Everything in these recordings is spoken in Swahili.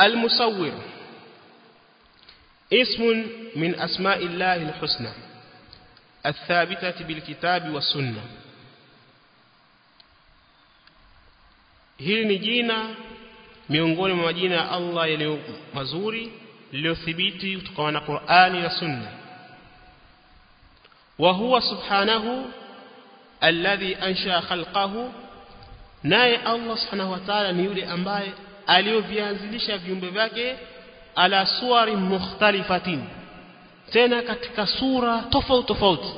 المصور اسم من أسماء الله الحسنى الثابتة بالكتاب والسنة hili ni jina miongoni mwa majina ya Allah yaliyo mazuri liliyothibiti kutokana na Qur'ani na Sunna wa huwa subhanahu alladhi ansha khalqahu naye Allah subhanahu wa ta'ala ni yule ambaye aliyovianzilisha viumbe vyake ala suwari mukhtalifatin tena katika sura tofauti tofauti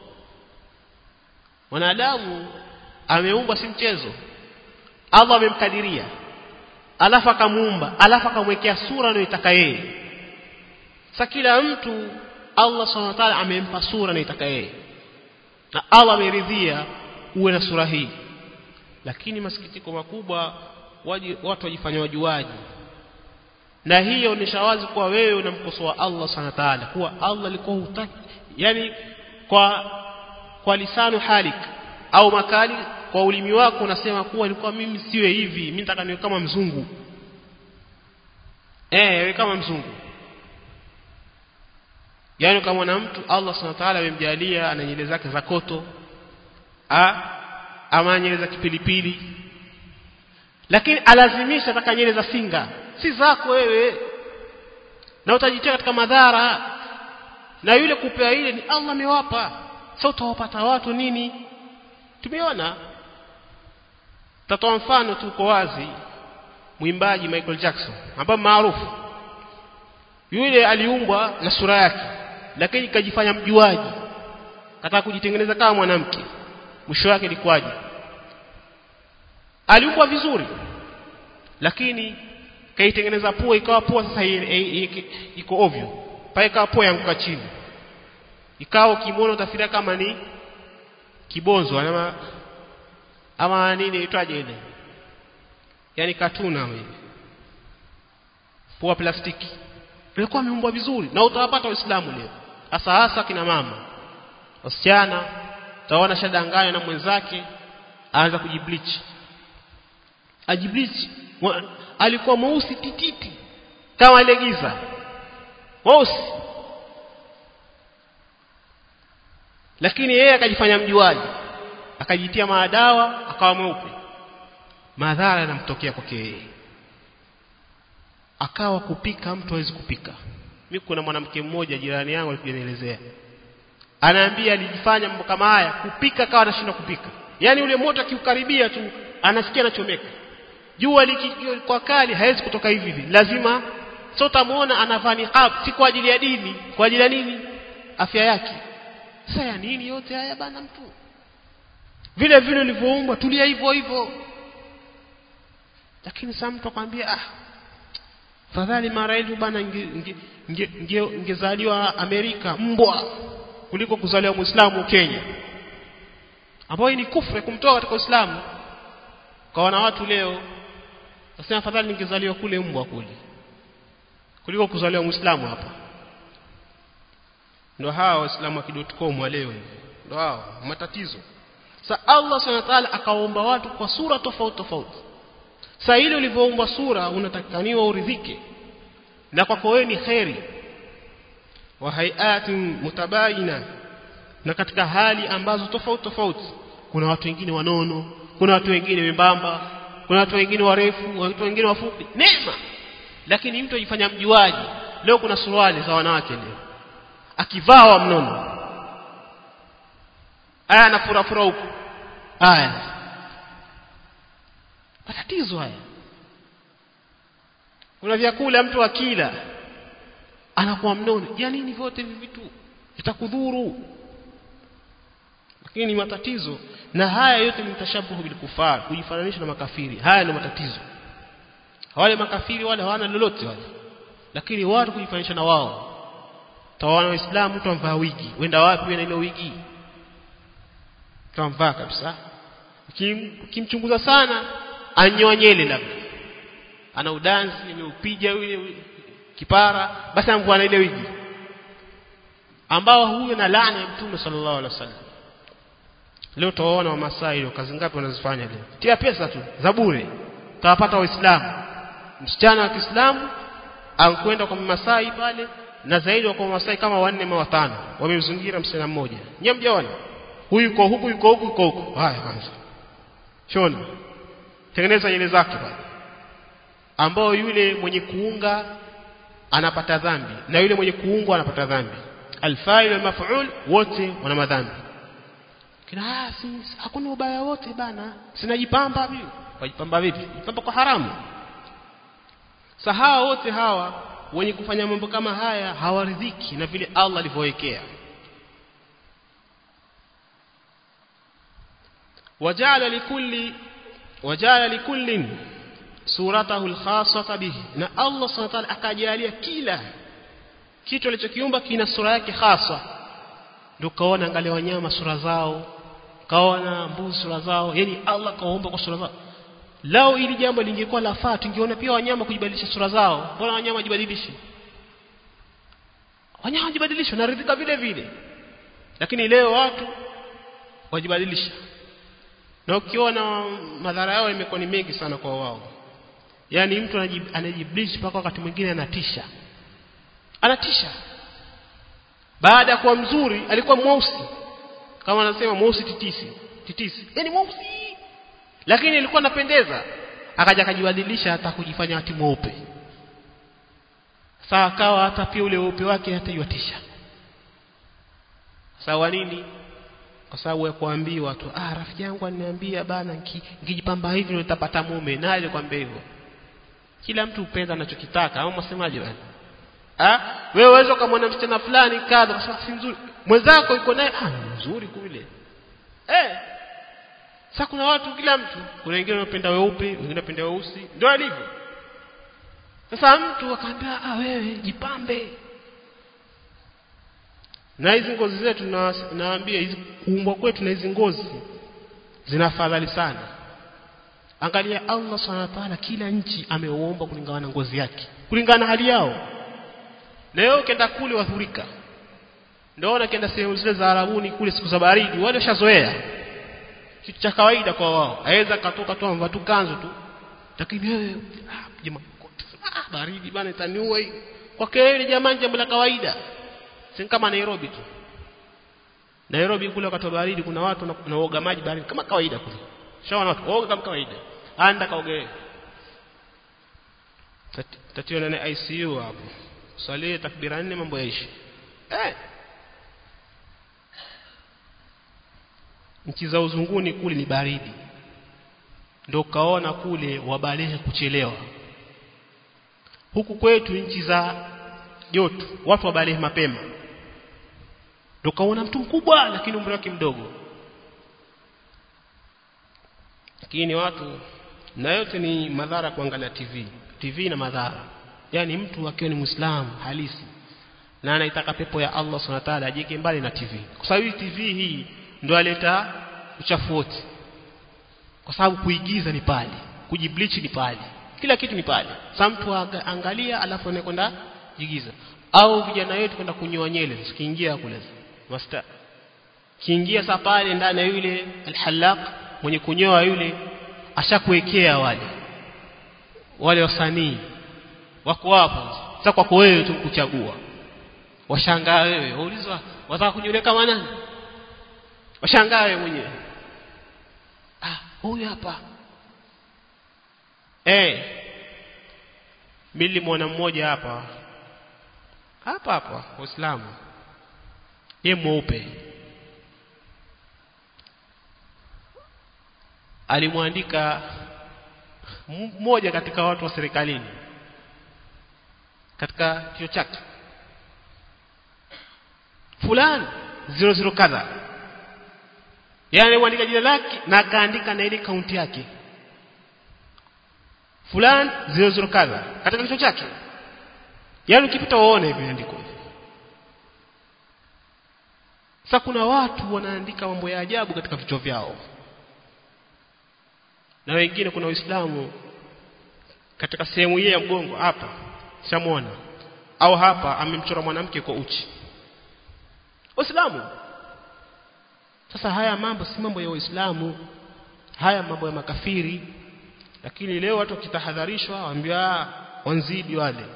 mwanadamu ameumbwa si mchezo Allah amemkadiria alafu akamuumba alafu akamwekea sura anayotaka yeye sasa kila mtu Allah subhanahu wa ta'ala amempa sura anayotaka yeye na Allah ameridhia uwe na sura hii lakini masikitiko makubwa waji, watu wajifanya wajuaji na hiyo ni shawazi kuwa wewe unamkosoa Allah subhanahu wa ta'ala kuwa Allah alikuwa hutaki yani kwa kwa lisanu halik au makali kwa ulimi wako unasema kuwa ilikuwa mimi siwe hivi mimi nataka niwe kama mzungu eh wewe kama mzungu yani kama na mtu Allah subhanahu wa ta'ala amemjalia ana nywele zake za koto a ama nywele za kipilipili lakini alazimisha ataka nywele za singa si zako wewe na utajitia katika madhara na yule kupea ile ni Allah amewapa sasa utawapata watu nini tumeona tatoa mfano tu uko wazi mwimbaji Michael Jackson ambaye maarufu yule aliumbwa na sura yake lakini kajifanya mjuaji kataka kujitengeneza kama mwanamke mwisho wake ilikuwaje aliumbwa vizuri lakini kaitengeneza pua ikawa pua sasa iko ovyo pale ikawa pua yanguka chini ikawa ukimwona utafikiria kama ni kibonzo ama ama nini itwaje ile yani katuna hivi pua plastiki ilikuwa ameumbwa vizuri na utawapata waislamu leo hasa hasa kina mama wasichana utaona shadanganya na mwenzake aanza kujibleach ajibleach alikuwa mweusi tititi kama ile giza mweusi lakini yeye akajifanya mjuaji akajitia maadawa akawa mweupe madhara yanamtokea kwake yeye akawa kupika mtu hawezi kupika mimi kuna mwanamke mmoja jirani yangu alikuja nielezea anaambia alijifanya mambo kama haya kupika akawa anashindwa kupika yani ule moto akiukaribia tu anasikia anachomeka jua kwa kali hawezi kutoka hivi hivi lazima sio utamuona anavaa niqab si kwa ajili ya dini kwa ajili ya nini afya yake sasa ya nini yote haya bana mtu vile vile ulivyoumbwa tulia hivyo hivyo lakini sasa mtu akwambia ah fadhali mara hivi bana ingezaliwa Amerika mbwa kuliko kuzaliwa Muislamu Kenya ambayo ni kufre kumtoa katika Uislamu kwa wana watu leo nasema fadhali ningezaliwa kule mbwa kule kuliko kuzaliwa Muislamu hapa ndo hao waislamu wa.com wa leo ndo hao matatizo sa Allah subhanahu wa ta'ala akaomba watu kwa sura tofauti tofauti sa ile ulivyoumbwa sura unatakaniwa uridhike na kwako wewe ni khairi wa hayatin mutabayina na katika hali ambazo tofauti tofauti kuna watu wengine wanono kuna watu wengine wembamba kuna watu wengine warefu watu wengine wafupi neema lakini mtu ajifanya mjuaji leo kuna suruali za wanawake leo akivaa wa mnono aya anafurafura huko aya matatizo haya kuna vyakula mtu akila anakuwa mnono ya nini vyote hivi vitu vitakudhuru lakini matatizo na haya yote ni mtashabuhu bil kufar kujifananisha na makafiri haya ni matatizo wale makafiri wale hawana lolote wale lakini watu kujifananisha na wao tawana waislamu mtu amvaa wigi wenda wapi na ile wigi tamvaa kabisa ukimchunguza sana anyoa nyele labda ana udansi imeupiga yule kipara basi amvua na ile wigi ambao huyo na laana ya mtume sallallahu alaihi wasallam leo tawaona wa Masai leo kazi ngapi wanazifanya leo tia pesa tu za bure tawapata waislamu msichana wa Kiislamu ankwenda kwa Masai pale na zaidi kwa Masai kama wanne ama watano wamemzingira msichana mmoja nyie mjaona huyu yuko huku yuko huku yuko huku haya kwanza shona tengeneza nywele zake pale ambao yule mwenye kuunga anapata dhambi na yule mwenye kuungwa anapata dhambi alfa'il wal maf'ul wote wana madhambi kina ah si hakuna ubaya wote bana sinajipamba vipi wajipamba vipi jipamba kwa haramu sahawa wote hawa wenye kufanya mambo kama haya hawaridhiki na vile Allah alivyowekea wajala likulli wajala likullin suratahu alkhassata bihi na Allah subhanahu wa ta'ala akajalia kila kitu alichokiumba kina sura yake hasa ndio kaona angalia wanyama sura zao kaona mbuzi sura zao yani Allah kaumba kwa sura zao lao ili jambo lingekuwa lafaa tungeona pia wanyama kujibadilisha sura zao mbona wanyama wajibadilishe wanyama wajibadilisha naridhika vile vile lakini leo watu wajibadilisha na ukiona madhara yao imekuwa ni mengi sana kwa wao yani mtu anajibadilisha mpaka wakati mwingine anatisha anatisha baada ya kuwa mzuri alikuwa mweusi kama anasema mweusi titisi titisi yani mweusi lakini alikuwa anapendeza akaja akajibadilisha hata kujifanya ati mweupe sawa kawa hata pia ule weupe wake hata yuatisha sawa nini kwa sababu ya kuambiwa tu ah rafiki yangu ananiambia bana nikijipamba hivi ndio nitapata mume naye alikwambia hivyo kila mtu upenda anachokitaka au msemaje bana ah wewe uweze kumwona msichana fulani kadha kwa sababu si mzuri mwenzako yuko naye ah mzuri kule eh sasa kuna watu kila mtu kuna wengine wanapenda weupe wengine wanapenda weusi ndio alivyo sasa mtu akaambia ah wewe jipambe na hizi ngozi zetu naambia hizi kuumbwa kwetu na hizi ngozi zina fadhali sana angalia Allah subhanahu wa ta'ala kila nchi ameuomba kulingana na ngozi yake kulingana na hali yao leo ukienda kule wadhurika ndio ukienda sehemu zile za Arabuni kule siku za baridi wale washazoea kitu cha kawaida kwa wao aweza katoka tu amvaa tu kanzu tu lakini wewe ah, jamaa ah, baridi bana itaniua hii kwa kile jamani jambo la kawaida si kama Nairobi tu Nairobi kule wakati wa baridi kuna watu wanaoga maji baridi kama kawaida kule shaona watu oga kama kawaida anda kaoge tatio na ICU hapo swali takbira nne mambo yaishi eh nchi za uzunguni kule ni baridi ndio kaona kule wabalehe kuchelewa huku kwetu nchi za joto watu wabalehe mapema ndio kaona mtu mkubwa lakini umri wake mdogo lakini watu na yote ni madhara kuangalia TV TV na madhara yani mtu akiwa ni muislamu halisi na anaitaka pepo ya Allah subhanahu wa ta'ala ajike mbali na TV kwa sababu TV hii ndio aleta uchafu wote kwa sababu kuigiza ni pale kujibleach ni pale kila kitu ni pale sasa mtu angalia alafu anakwenda jigiza au vijana wetu kwenda kunyoa nyele sikiingia kule masta kiingia sasa pale ndani ya yule alhalaq mwenye kunyoa yule ashakuwekea wale wale wasanii wako hapo sasa kwako wewe tu kuchagua washangaa wewe waulizwa wataka kunyolea kama nani washangaa wewe mwenyewe ah huyu hapa eh mimi mwana mmoja hapa hapa hapa waislamu ye mweupe alimwandika mmoja katika watu wa serikalini katika kio chake fulani zero zero kadha yani alimwandika jina lake na akaandika na ile kaunti yake fulani zero zero kadha katika kichwa chake yani ukipita uone hivi andiko sasa kuna watu wanaandika mambo ya ajabu katika vichwa vyao na wengine kuna Uislamu katika sehemu hii ya mgongo hapa shamwona au hapa amemchora mwanamke kwa uchi Uislamu sasa haya mambo si mambo ya Uislamu haya mambo ya makafiri lakini leo watu wakitahadharishwa waambia wanzidi wale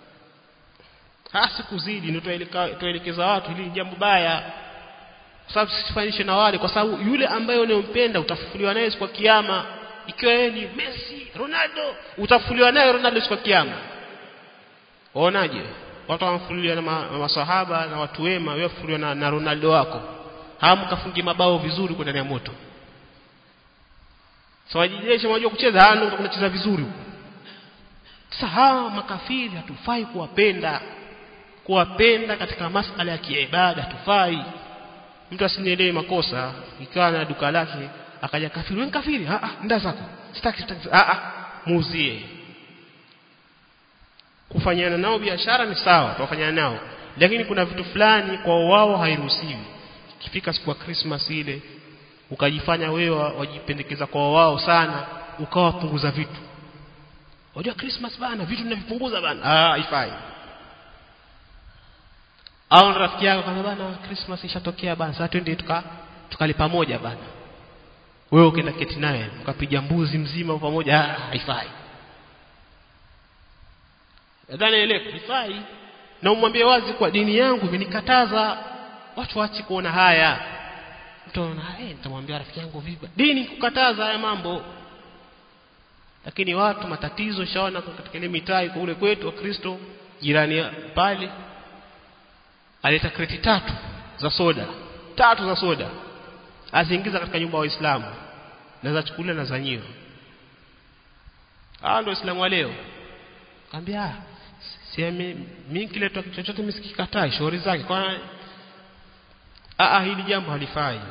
hasi kuzidi ndio tuelekeza watu hili ni jambo baya kwa sababu sifanishe na wale kwa sababu yule ambaye unayompenda utafufuliwa naye siku ya kiyama ikiwa yeye ni Messi Ronaldo utafufuliwa naye Ronaldo siku ya kiyama waonaje watu wanafufuliwa na ma, masahaba na watu wema wewe fufuliwa na, na Ronaldo wako hamkafungi mabao vizuri kwa ndani ya moto sawajijesha so, unajua kucheza hano unacheza vizuri sasa hawa makafiri hatufai kuwapenda kuwapenda katika masala ya kiibada hatufai mtu asinielewe makosa ikawa na duka lake akaja kafiri wewe kafiri ah ah nda zako sitaki sitaki ah ah muuzie kufanyana nao biashara ni sawa tuwafanyana nao lakini kuna vitu fulani kwa wao hairuhusiwi ikifika siku ya Christmas ile ukajifanya wewe wajipendekeza kwa wao sana ukawapunguza vitu unajua Christmas bana vitu tunavipunguza bana ah haifai au rafiki yako kama bana Christmas ishatokea bana sasa twende tuka tukali pamoja bana wewe ukaenda keti naye ukapiga mbuzi mzima pamoja ah haifai nadhani ile haifai na umwambie wazi kwa dini yangu imenikataza watu waache kuona haya mtu anaona eh nitamwambia rafiki yangu vipi dini kukataza haya mambo lakini watu matatizo shaona katika ile mitaa iko ule kwetu wa Kristo jirani pale aleta kreti tatu za soda tatu za soda aziingiza katika nyumba ya Waislamu na za chakula na za nyio hao ndio Waislamu wa leo kaambia siame mimi kile chochote msikikatai shauri zake kwa a hili jambo halifai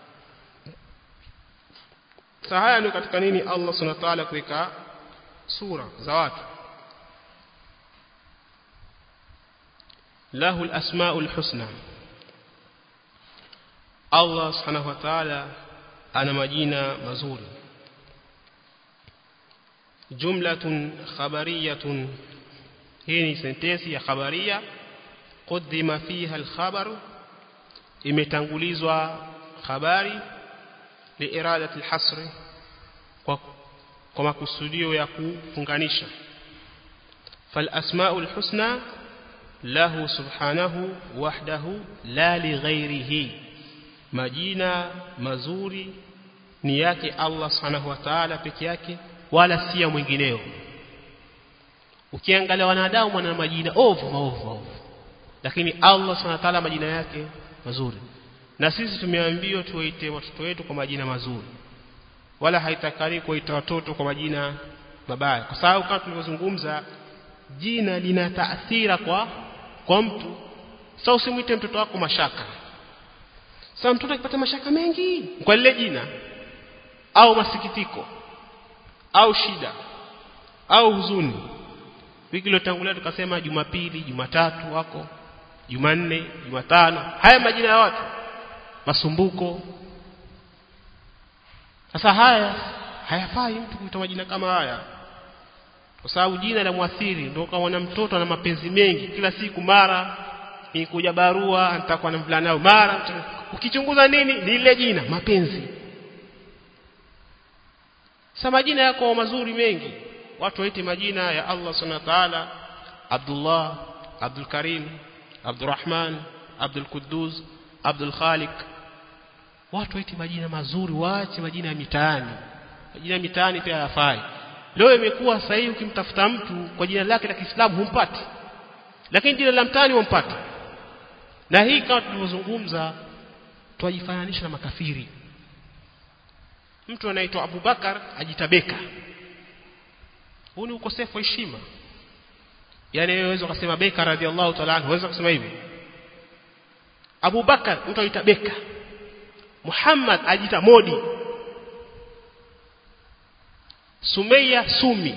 sasa haya ndio katika nini Allah subhanahu wa ta'ala kuweka sura za watu lahu al-asmaul husna Allah subhanahu wa ta'ala ana majina mazuri jumlatun khabariyatun hii ni sentensi ya khabaria قدم فيها الخبر imetangulizwa habari liiradati alhasr kwa kwa makusudio ya kufunganisha fal asmaul husna lahu subhanahu wahdahu la lighairihi majina mazuri ni yake Allah subhanahu wa ta'ala peke yake wala si ya mwingineo ukiangalia wanadamu wana majina ovu maovu maovu lakini Allah subhanahu wa ta'ala majina yake mazuri na sisi tumeambiwa tuwaite watoto wetu kwa majina mazuri wala haitakani kuita watoto kwa majina mabaya kwa sababu kama tulivyozungumza jina lina taathira kwa kwa mtu sasa usimwite mtoto wako mashaka sasa mtoto akipata mashaka mengi kwa lile jina au masikitiko au shida au huzuni wiki iliyotangulia tukasema Jumapili Jumatatu wako Jumanne Jumatano haya majina ya watu masumbuko sasa haya hayafai mtu kuita majina kama haya kwa sababu jina la mwathiri ndio kama mtoto ana mapenzi mengi kila siku mara nikuja barua nitakuwa na mvulana nao mara ukichunguza nini ni ile jina mapenzi sasa majina yako mazuri mengi watu waite majina ya Allah subhanahu wa ta'ala Abdullah Abdul Karim Abdurrahman Abdul Quddus Abdul Khaliq watu waite majina mazuri waache majina ya mitaani majina ya mitaani pia hayafai leo imekuwa sasa hivi ukimtafuta mtu kwa jina lake la Kiislamu humpati lakini jina la mtaani wampata na hii kama tulivyozungumza twajifananisha na makafiri mtu anaitwa Abubakar ajitabeka huu ni ukosefu wa heshima yani wewe unaweza kusema Beka radhiallahu ta'ala anhu unaweza kusema hivi Abu Bakar mtu aita Beka Muhammad ajita Modi Sumeya Sumi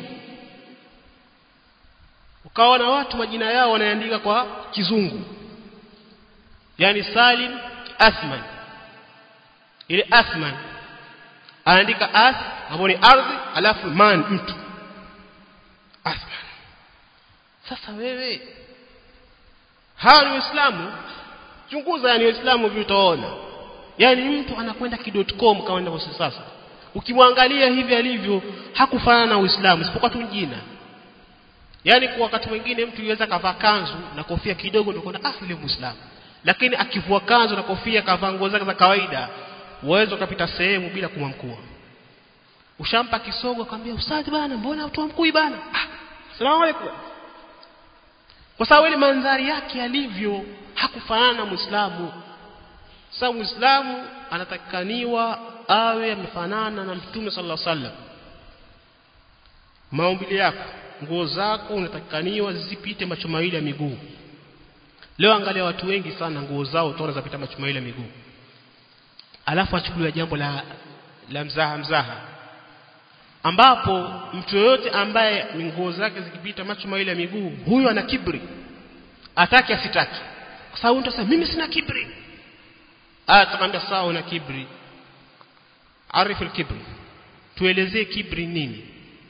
ukaona watu majina yao wanaandika kwa kizungu yani Salim Athman ile Athman anaandika ath ambapo ni ardhi alafu man mtu Athman sasa wewe hawa ni waislamu chunguza yani waislamu vipi utaona yani mtu anakwenda ki.com kama ninavyosema sasa ukimwangalia hivi alivyo hakufanana na Uislamu isipokuwa tu jina yani kwa wakati mwingine mtu yuweza kavaa kanzu na kofia kidogo ndio kuna ah yule muislamu lakini akivua kanzu na kofia kavaa nguo zake za kawaida uwezo ukapita sehemu bila kumwamkua ushampa kisogo akamwambia ustadhi bana mbona utuamkui bana ah salamu alaykum kwa sababu ile mandhari yake alivyo hakufanana na muislamu sasa muislamu anatakikaniwa awe amefanana na mtume sallallahu alaihi wasallam maumbile yako nguo zako unatakikaniwa zisipite macho mawili ya miguu leo angalia watu wengi sana nguo zao utaona zapita macho mawili ya miguu alafu achukuliwa jambo la la mzaha mzaha ambapo mtu yoyote ambaye nguo zake zikipita macho mawili ya miguu huyo ana kibri ataki asitaki kwa sababu mtu asema mimi sina kibri ah tukamwambia sawa una kibri arifu kibri tuelezee kibri nini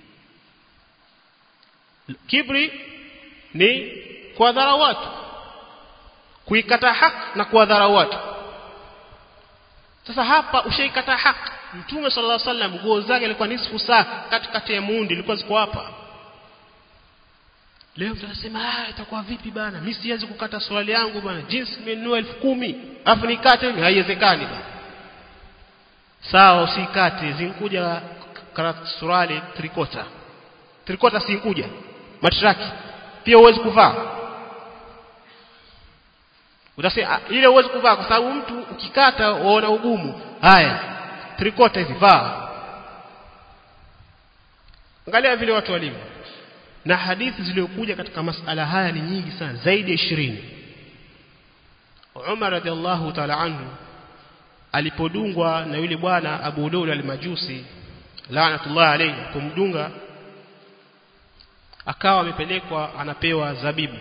kibri ni kuwadhara watu kuikata haki na kuwadhara watu sasa hapa ushaikata haki mtume sallallahu alaihi wasallam nguo zake ilikuwa nisfu saa katikati ya muundi ilikuwa ziko hapa leo tunasema ah itakuwa vipi bana mimi siwezi kukata swali yangu bana jinsi nimenunua 10000 afu nikate mimi haiwezekani bana sawa usikate zinkuja surali trikota trikota sinkuja matraki pia uwezi kuvaa utasema ile uwezi kuvaa kwa sababu mtu ukikata waona ugumu haya trikota hizi vaa angalia vile watu walivyo na hadithi zilizokuja katika masala haya ni nyingi sana zaidi ya 20 Umar radhiallahu ta'ala anhu alipodungwa na yule bwana Abu Lulu al-Majusi laanatullah alayhi kumdunga akawa amepelekwa anapewa zabibu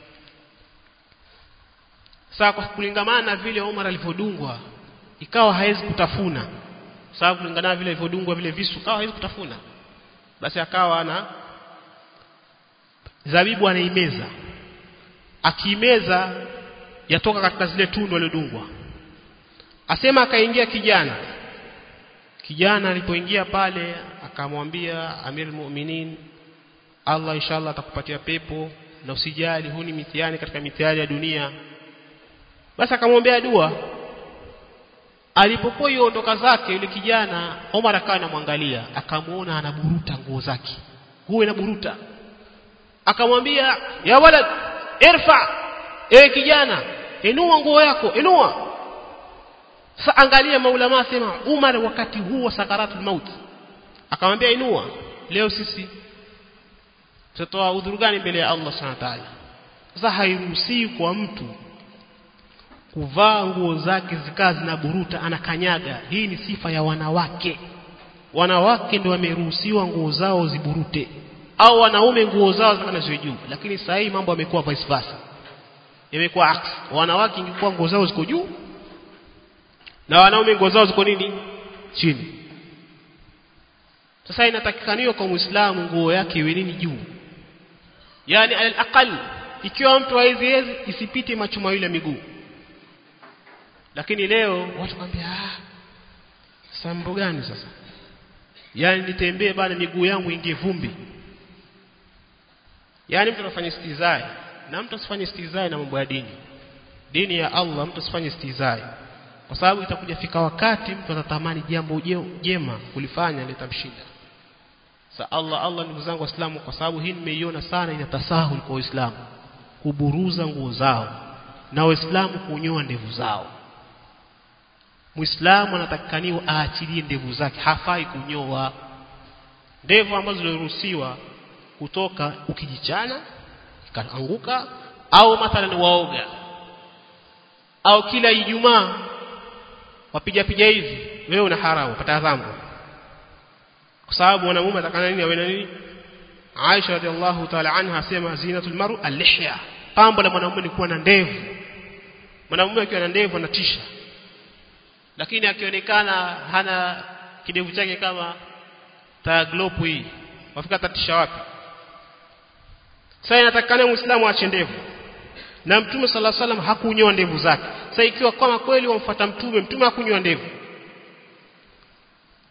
sasa kwa kulingamana na vile Umar alivyodungwa ikawa hawezi kutafuna sababu kulingana vile alivyodungwa vile visu kawa hawezi kutafuna basi akawa ana zabibu anaimeza akiimeza yatoka katika zile tundu aliyodungwa asema akaingia kijana kijana alipoingia pale akamwambia Amir Mu'minin Allah inshallah atakupatia pepo na usijali huu ni mitihani katika mitihani ya dunia basi akamwombea dua alipokuwa yuondoka zake yule kijana Omar akawa anamwangalia akamuona anaburuta nguo zake nguo inaburuta akamwambia ya walad irfa ewe kijana inua nguo yako inua sasa angalia maulama sema Umar wakati huu wa sakaratul maut akamwambia inua leo sisi tutatoa udhuru gani mbele ya Allah subhanahu wa ta'ala sasa hairuhusiwi kwa mtu kuvaa nguo zake zikaa zinaburuta anakanyaga hii ni sifa ya wanawake wanawake ndio wameruhusiwa nguo zao ziburute au wanaume nguo zao zikana ziwe juu lakini sasa hii mambo yamekuwa vice versa imekuwa aksi wanawake ingekuwa nguo zao ziko juu na wanaume nguo zao ziko nini chini sasa inatakikaniwa kwa muislamu nguo yake iwe nini juu yani al ikiwa mtu haiziwezi isipite macho mawili ya miguu lakini leo watu kwambia ah sambo gani sasa yani nitembee bana miguu yangu ingie vumbi yani mtu anafanya istizai na mtu asifanye istizai na mambo ya dini dini ya Allah mtu asifanye istizai kwa sababu itakuja fika wakati mtu atatamani jambo jema kulifanya litamshinda sa Allah Allah ndugu zangu waislamu kwa sababu hii nimeiona sana inatasahul kwa waislamu kuburuza nguo zao na waislamu kunyoa ndevu zao Muislamu anatakikaniwa aachilie ndevu zake hafai kunyoa ndevu ambazo ziliruhusiwa kutoka ukijichana ikaanguka au mathalan waoga au kila Ijumaa wapiga piga hivi wewe una haramu pata dhambi kwa sababu mwanamume atakana nini awe na nini Aisha radhiallahu ta'ala anha asema zinatul maru al-lihya pambo la mwanamume ni kuwa na ndevu mwanamume akiwa na ndevu anatisha lakini akionekana hana kidevu chake kama taglopu hii wafika tatisha wapi sasa inatakikana muislamu aache ndevu na mtume sala salam hakunyoa ndevu zake sasa ikiwa kama kweli wamfuata mtume mtume hakunyoa ndevu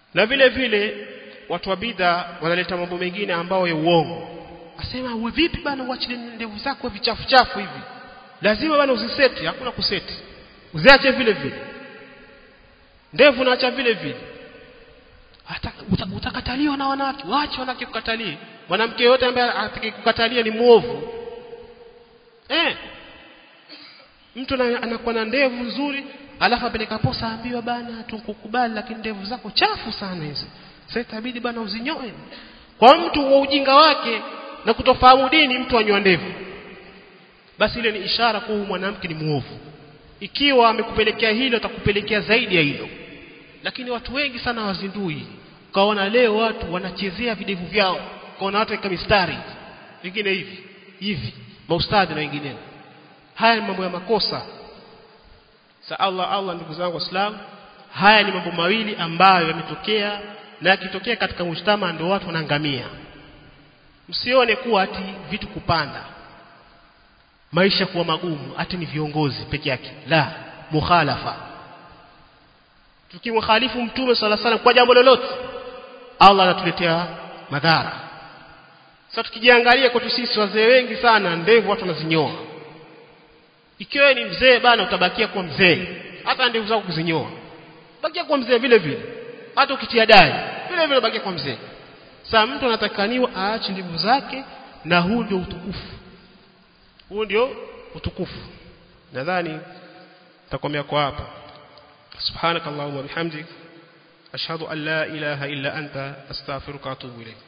na vile vile watu wa bid'a wanaleta mambo mengine ambayo ya uongo asema uwe vipi bana uachilie ndevu zako vichafu chafu hivi lazima bana uziseti hakuna kuseti uziache vile vile ndevu naacha vile vile hata uta, utakataliwa na wanawake waache wanawake kukatalie mwanamke yote ambaye atakayekukatalia ni muovu eh mtu anakuwa na ndevu nzuri alafu apeleka posa ambiwa bana tukukubali lakini ndevu zako chafu sana hizo sasa itabidi bana uzinyoe kwa mtu wa ujinga wake na kutofahamu dini mtu anywa ndevu basi ile ni ishara kuwa mwanamke ni muovu ikiwa amekupelekea hilo atakupelekea zaidi ya hilo lakini watu wengi sana wazindui kaona leo watu wanachezea videvu vyao kaona watu weka mistari vingine hivi hivi maustadhi na wengineo haya ni mambo ya makosa sa Allah Allah ndugu zangu waislamu haya ni mambo mawili ambayo yametokea na yakitokea katika mujtama ndio watu wanaangamia msione kuwa ati vitu kupanda maisha kuwa magumu ati ni viongozi peke yake la mukhalafa tukimkhalifu mtume sala sala kwa jambo lolote Allah anatuletea madhara sasa tukijiangalia kwetu sisi wazee wengi sana ndevu watu wanazinyoa ikiwa ni mzee bana utabakia kuwa mzee hata ndevu zako kuzinyoa bakia kuwa mzee vile vile hata ukitia dai vile vile bakia kuwa mzee sasa mtu anatakaniwa aache ndevu zake na huu ndio utukufu huu ndio utukufu nadhani takomea kwa hapa subhanakallahumma bihamdik ashhadu an la ilaha illa anta astaghfiruka wa atubu ilayk